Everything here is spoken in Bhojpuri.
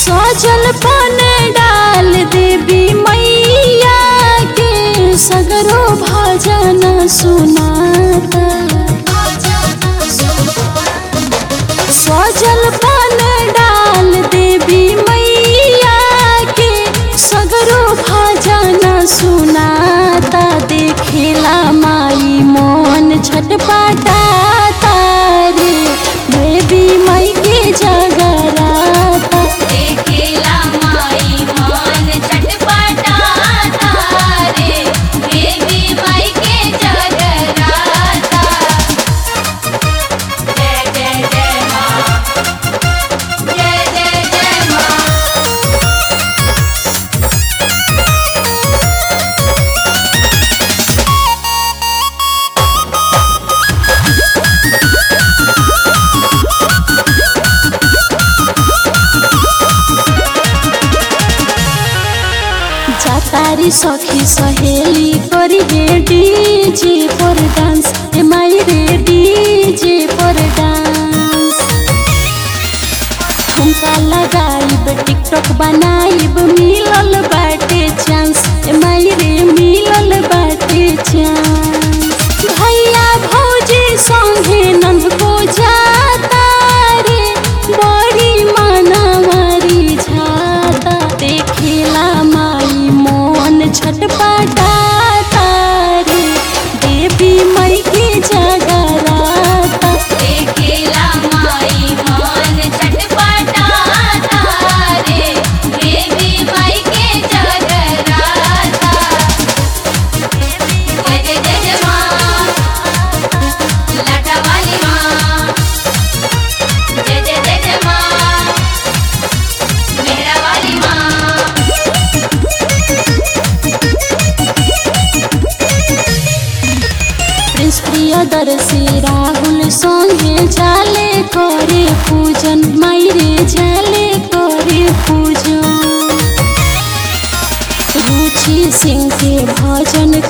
सजल पन डाल देवी मैया के सगरो भजन सुनाता सजल पन डाल देवी मैया के सगरो भजन सुनाता देखेला माई मोन छटपटाता रे देवी मई के जगराता देखेला माई मान छटपटाता रे देवी माई के जगराता जय जय जय माँ जय जय जय माँ जातारी सखी सहेली करी हे डीजे पर डांस ए माई रे डीजे पर डांस ठुमका लगाइब टिकटॉक बनाइब मिलल बाटे चांस ए माई रे मिलल बाटे चांस भैया भौजी संगे नंद को जाता रे बड़ी मानवारी झाता देखेला माई मोन छटपटाता रे देवी मई के जगराता देखेला माई मान छटपटाता रे देवी माई के जगराता जय जय जय जय माँ लाटा वाली माँ जय जय जय जय माँ मेरा वाली माँ प्रिंस प्रियदर्शी राहुल संगे जाले करे पूजन मायरे जाले करे पूजन रुचि सिंह के भजन